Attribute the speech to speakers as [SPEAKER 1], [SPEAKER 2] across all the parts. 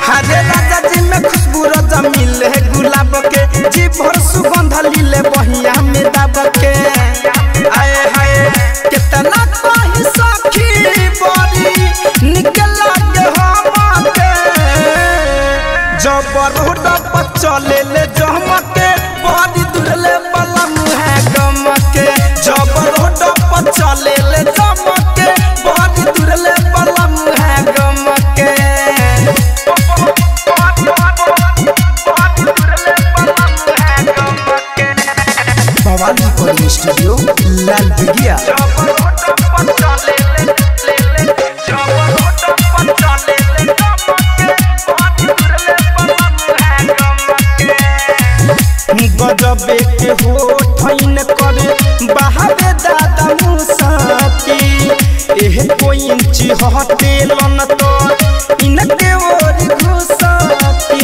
[SPEAKER 1] हरे राजा जी में खुशबू रजा मिले गुलाब के जी भर सुगंध लीले बहिया में दाब के आए हाय कितना कही सखी बड़ी निकल के हम के जब रोड पर चले ले जमके बड़ी दुरले बला मुहे गमके जब रोड पर चले ले जमके बड़ी दुरले बला मुहे गमके भवानी रिकॉर्डिंग स्टूडियो लाल बिगिया गजबे के हो ठैन करे बहावे दादा मुसाती एह कोई इंची हटे लन तो इनके ओर घुसाती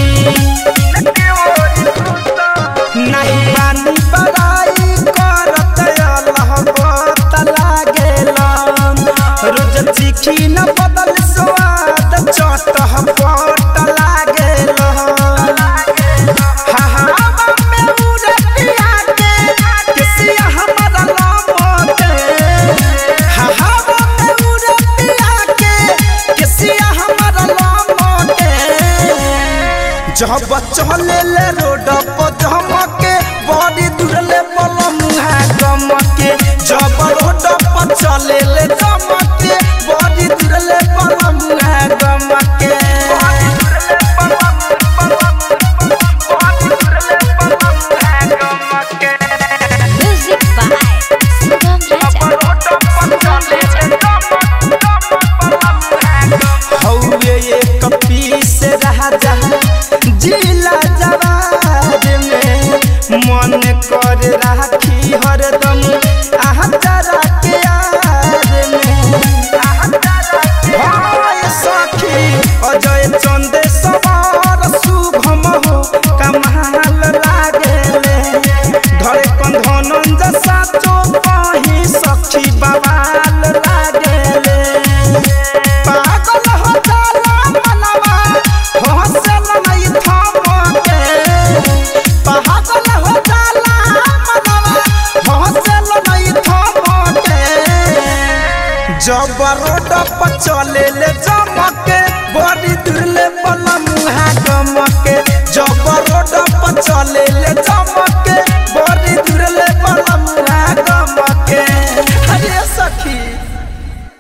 [SPEAKER 1] नहीं पानी बड़ाई करत अल्लाह बत लागेला रोज चिखी न बदल स्वाद चट पट लागेला जब चले ले रोड पर धमके बड़ी दूरले पलम है गमके जब रोड पर चले ले धमके बड़ी दूरले पलम है गमके
[SPEAKER 2] Music by Sugam Raja. Sugam Raja.
[SPEAKER 1] हौले एक पीस राजा जिला जवार में मन कर राखी हरदम आहा तारा के यार में हाय सखी अजय चंदे सवार शुभम हो कमाल लागेले धरे कंधनन जसा चो कहीं सखी बवाल लागेले पागल हो जाला मनवा हंसल नहीं थमके पागल हो जाला मनवा हंसल नहीं थमके जब रोड पर चले ले जा